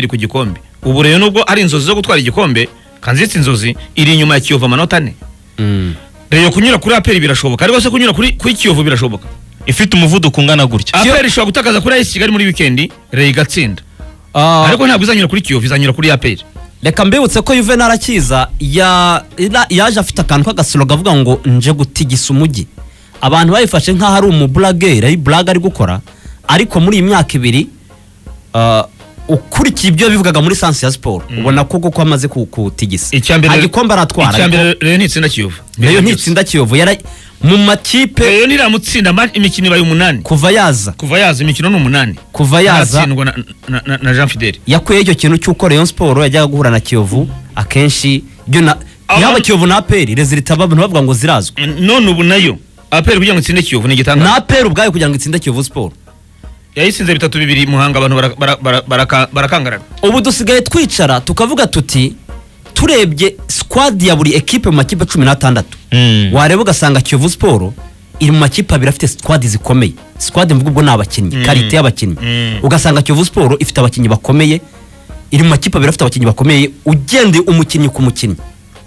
iri ku gikombe ubu rero nubwo ari inzozi zo gutwara igikombe kanzitse inzozi iri inyuma ya kiyovu amanota ane rero kunyura kuri aperi birashoboka ariko se kunyura kuri kuri kiyovu birashoboka ifite umuvuduko ungana gutya aperi ishobora gutakaza kuri ayisi kigali muri wikendi rero igatsinda Ah, ariko ntabwo izanyura kuri kiyovu izanyura kuri aperi reka mbibutse ko yuve narakiza ya- ira- yaje afite akantu k'agasoro kavuga ngo nje gutigisa umujyi abantu bayifashe nk'aho ari umuburagere iburaga ari gukora ariko muri iyi myaka ibiri ah, ukurikiye ibyo bivugaga muri sansi ya siporo ubona ko kuko amaze ku- kuwutigisa Icya mbere- nta gikombe aratwara icya ariko mbere rero ni itsinda kiyovu nayo ntitsinda kiyovu yara mu makipe rero niramutsinda ama- imikino ibaye umunani kuva yaza kuva yaza imikino ni umunani kuva yaza Ntatsindwa na- na- na- na jean fideli yakuyeho icyo kintu cy'uko Rayon Sport yajyaga guhura na Kiyovu akenshi ibyo na Aba- yaba Kiyovu na APR rezilita abantu bavuga ngo zirazwe none ubu nayo aperi kugira ngo itsinde kiyovu ni na igitangaza APR ubwayo kugira ngo itsinde Kiyovu Sport yayisinze bitatu bibiri muhanga abantu bara- bara- bara- baraka- barakangarana ubu dusigaye twicara tukavuga tuti turebye squad ya buri ekipe mu makipe cumi n'atandatu Mm. wareba ugasanga Kiyovu Sport iri mu makipe abiri afite squad zikomeye squad mvuga ubwo ni abakinnyi karite y'abakinnyi Mm. ugasanga Kiyovu Sport ifite abakinnyi bakomeye iri mu makipe abiri afite abakinnyi bakomeye ugendeye umukinnyi ku mukinnyi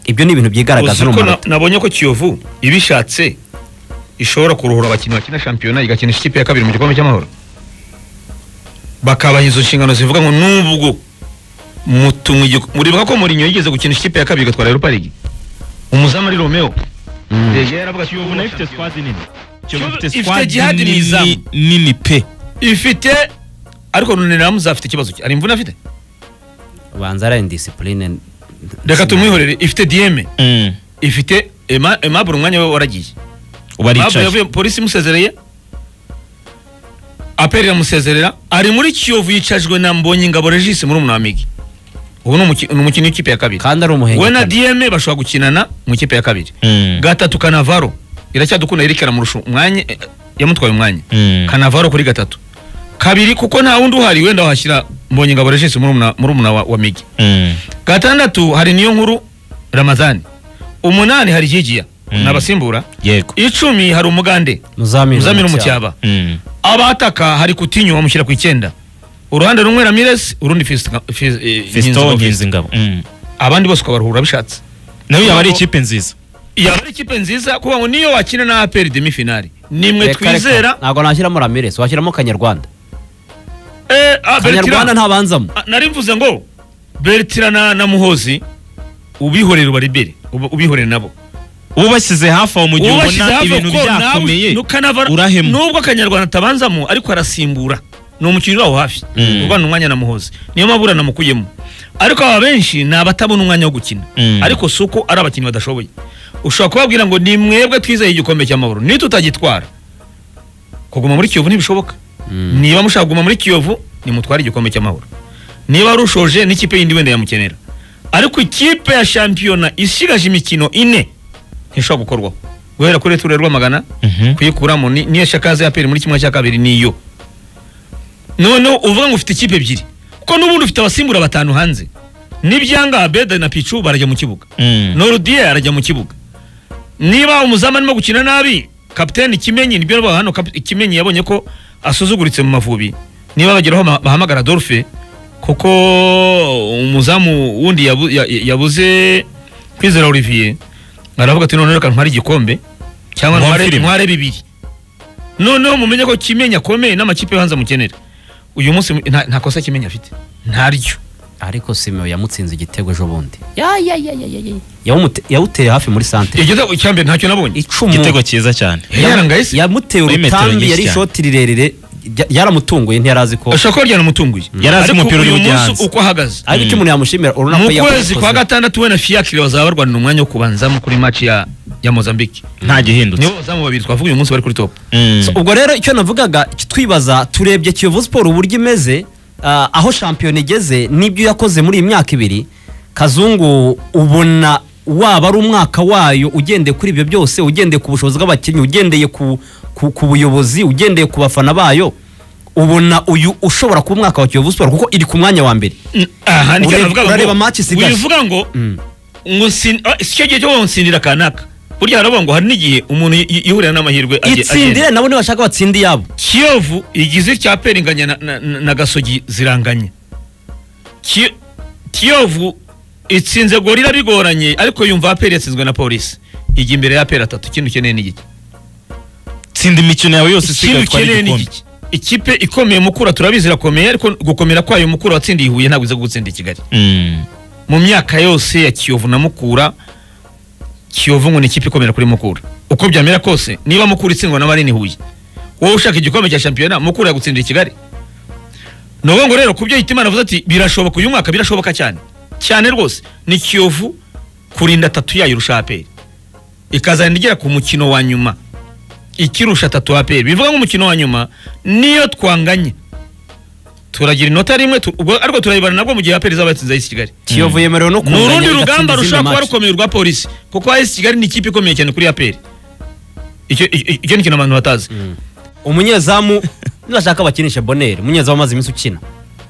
ibyo ni ibintu byigaragaza no mu ko manota. na- nabonye ko kiyovu ibishatse ishobora kuruhura abakinnyi bakina shampiyona igakinisha ikipe ya kabiri mu gikombe cy'amahoro bakabaha izo nshingano zivuga ngo nubwo mutumwe igiko- muribuka ko Mourinho yigeze gukinisha ikipe ya kabiri igatwara Europa League umuzamu ari Romeo Deje yaravuga ati, "Kiyovu nayo nayo ifite squad nini Kiyovu Kiyovu ifite squad jihad nini- Nizamu. nini pe ifite ariko Roniramuza afite ikibazo ki? hari imvune afite banza ari indisipurine reka tumwihorere ifite Dieme ifite Ema- Aimable umwanya we waragiye ubu Aimable aricaye yavuye polisi imusezereye aperi iramusezerera ari muri kiyovu yicajwe na mbonye ngabo regisi muri umunamigi ubu ni umuki- ni umukinnyi w'ikipe ya kabiri kandi ari umuhenge we na dieme bashobora gukinana mu ikipe ya kabiri Mm. gatatu kanavaro iracyadukunda Eric aramurusha umwanya eh, yamutwaye umwanya Mm. kanavaro kuri gatatu kabiri kuko nta wundi uhari wenda wahashyira mbonye ngabo regisi muri umuna wa wa migi gatandatu hari niyo nkuru ramazani umunani hari higiya Mm. ni abasimbura yego icumi hari umugande muzamini muzamini mu cyaba Mm. abataka hari kutinyu bamushyira ku icyenda uruhande rumwe ramirez urundi Fiston- Fis- eh, fesito Nkinzingabo. ngabo abandi bose ukabaruhura bishatse nayo yaba ari ikipe nziza yaba ari ikipe nziza kuba ngo niyo wakina na aperi demi finali nimwe twizera ntabwo nashyiramo ramirez washyiramo kanyarwanda Eh, ah, kanyarwanda Bertrand. ntabanzamo Ah, nari mvuze ngo bertira na na muhozi ubihorere ubaribere uba- ubihorere nabo ubashyize hafi aho mu gihe ubona ibintu byakomeye urahema nubwo akanyarwanda atabanzamo ariko arasimbura ni umukinnyi uraho hafi Mm. urwana umwanya na muhozi niyo mpamvu uranamukuyemo ariko aba benshi ni abatabona umwanya wo gukina Mm. ariko si uko ari abakinnyi badashoboye ushobora kubabwira ngo ni mwebwe twizeye igikombe cy'amahoro niyo tutagitwara kuguma muri kiyovu ntibishoboka niba mushaka kuguma muri kiyovu nimutware igikombe cy'amahoro niba rushoje n'ikipe yindi wenda yamukenera ariko ikipe ya shampiyona isigaje imikino ine ntishobora gukorwaho guhera kuri ture rwamagana Mhm. kuyikuramo ni- niyo shakaze ya peri muri kimwe cya kabiri niyo noneho uvuga ngo ufite ikipe ebyiri kuko n'ubundi ufite abasimbura batanu hanze n'ibyanga beda na picu barajya mu kibuga Mm. norudiye arajya mu kibuga niba umuzamu arimo gukina nabi kapiteni kimenyi nibyo bavuga hano kapi- kimenyi yabonye ko asuzuguritse mu mavubi niba bageraho ma- bahamagara dolphe kuko umuzamu wundi yabu- ya- yabuze kwizera olivier aravuga ati noneho reka ntware igikombe cyangwa Mwamfire ntware imwe." ntware bibiri noneho mumenye ko kimenyi akomeye n'amakipe yo hanze amukenera uyu munsi nta nta kosa kimenyi afite ntaryo ariko simeo yamutsinze igitego ejo bundi Yawumute- yawuteye hafi muri santere igitego cyambere ntacyo nabonye icumu igitego cyiza cyane yarangayise yamuteye Muri metero urutambi nyinshi yari cyane. ishoti rirerire rya- yaramutunguye ntiyarazi ko ashobora kuba ryanamutunguye Yari azi Ariko umupira uri uyu bujye munsi hanze. uko ahagaze ariko icyo umuntu yamushimira urabona mu ko kwezi kwa yakoze gatandatu we na fiyakire bazaba barwanira umwanya wo kubanzamo kuri match ya ya mozambique nta gihindutse nibo bazamu babiri twavuga uyu munsi bari kuri top Mm. So, ubwo rero icyo navugaga icyo twibaza turebye kiyovu siporo uburyo imeze ah, aho shampiyona igeze n'ibyo yakoze muri iyi myaka ibiri kazungu ubona waba ari umwaka wayo ugendeye kuri ibyo byose ugendeye ku bushobozi bw'abakinnyi ugendeye ku, ku, ku buyobozi ugendeye ku bafana bayo ubona uyu ushobora kuba umwaka wa kiyovu siporo kuko iri ku mwanya wa mbere Mm, aha nicyo Urebe- navugaga urareba ngo- match isigaje. wivuga ngo ngo sin- ah, si cyo gihe cyo gutsindira kanaka burya haravuga ngo hari n'igihe umuntu yi- yihurira n'amahirwe aje- itsindire agenda. nabo ntibashaka batsinde iyabo kiyovu igize cya peringanya na, na, na gasogi ziranganye Ki- kiyovu itsinze gorira bigoranye ariko yumva aperi yatsinzwe na polisi ijya imbere ya aperi atatu ikindi ukeneye ni igiki tsinda imikino yawe yose isigaye ikindi utwara ukeneye ni igikombe igiki ikipe ikomeye mukura turabizi irakomeye ariko gukomera kwayo mukura watsindiye i huye ntabwo iza gutsinda i kigali Mm. mu myaka yose ya kiyovu na mukura kiyovu ngo ni ikipe ikomera kuri mukura uko byamera kose niba mukura itsindwa na manini huye wowe ushaka igikombe cya shampiyona mukura yagutsindira i kigali ni ukuvuga ngo rero ku byo hitimana avuze ati birashoboka uyu mwaka birashoboka cyane cyane rwose ni kiyovu kurinda tatu yayo irusha aperi ikazagenda igera ku mukino wa nyuma ikirusha tatu aperi bivuga nk'umukino wa nyuma niyo twanganye turagira inota rimwe tu- ubwo ariko turayibana nabwo mu gihe aperi izaba yatsinze ay'isi kigali kiyovu yemerewe no ni kunganya urundi rugamba bigatsinda izindi rushobora kuba match. rukomeye urwa polisi kuko AS Kigali ni ikipe ikomeye cyane kuri APR icyo icyo- icyo ni ikintu abantu batazi umunyezamu nibashaka bakinisha boneri umunyezamu amaze iminsi ukina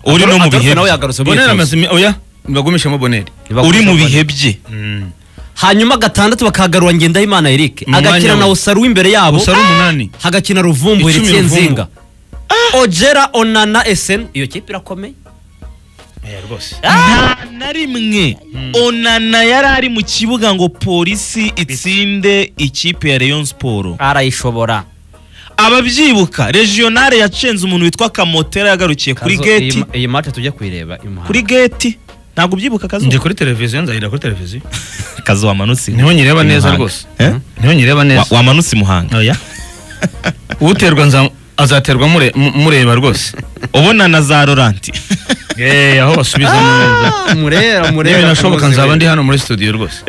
uri no mu Adolphe bihe nawe bye. yagarutse muri bonera iyo amaze imi- oya nibagumishemo bonera Ntibagumisha uri mu Boneri. bihe bye hanyuma gatandatu bakagarura ngendahimana eric Mu mwanya agakina we. na usaru w'imbere yabo gusa ari umunani hagakina ruvumbuye Icumi nsinga ojera onana eseni iyo kipe irakomeye Oya, rwose nta na rimwe onana yari ari mu kibuga ngo polisi itsinde ikipe ya rayon siporo arayishobora ababyibuka regionale yacenze umuntu witwa kamotera yagarukiye kuri Kazo, geti iyi ma- iyi mate tujya kuyireba i Muhanga. kuri geti ntabwo ubyibuka kazo njye kuri televiziyo nzahirira kuri televiziyo kazo wamanutse niho nyireba neza Muhanga. rwose Eh? niho nyireba Wa- neza wamanutse i muhanga oya uterwa nza- azaterwa mure- mu- mureba rwose ubona na za roranti Eh, aho basubiza neza Ah, murera murera nibinashoboka muzi- nzaba ndi hano muri studio rwose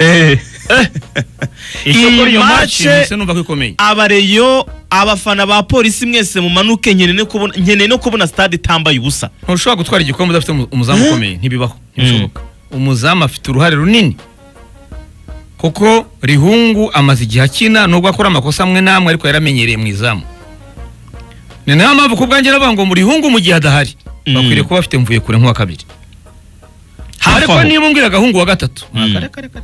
icyo Iyi kuri iyo match- match nahise numva ko ikomeye abareyo abafana ba polisi mwese mumanuke nkeneye no kubona- nkeneye no kubona stade itambaye ubusa ntushobora gutwara igikombe udafite umu- umuzamu ukomeye ntibibaho ntibishoboka umuzamu afite uruhare runini kuko rihungu amaze igihe akina nubwo akora amakosa amwe n'amwe ariko yaramenyereye mu izamu ni nayo mpamvu ku bwanjye navuga ngo mu rihungu mu gihe adahari Mm. bakwiriye kuba bafite mvuye kure nk'uwa kabiri ariko niba umbwira agahungu wa gatatu Mm. akareka reka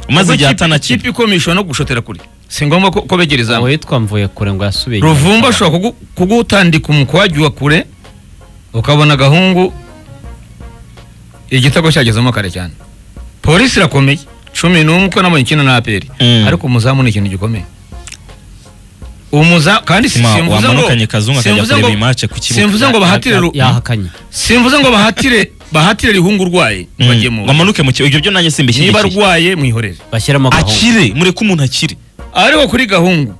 maze igihe atanakina ikipe ikomishwa no gushotera kure si ngombwa ko ko begera izamu uwitwa mvuye kure ngo yasubiye inyuma. ruvumba ashobora kugu- kugutandika umukwaji wa kure ukabona agahungu igitego cyagezemo kare cyane polisi irakomeye cumi n'umwe uko nabonye ikina na aperi Mm. ariko umuzamu ni ikintu gikomeye umuza kandi si- Ma- simvuze ngo- wamanukanye Kazungu akajya simvuze kureba ngo- iyi match ku kibuga. simvuze ngo bahatire ru- yahakanye simvuze ngo bahatire bahatire rihungu urwaye Mm. bagemura wamanuke mu kibuga ibyo byo nanjye niba simbishyigikiye arwaye mwihorere bashyiramo gahunda akire mureke umuntu akire ariko kuri gahungu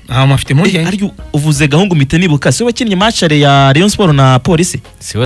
nta muntu afite impungenge aryo uvuze gahungu mpita nibuka siwe wakinnye match ya rayon sport na polisi si we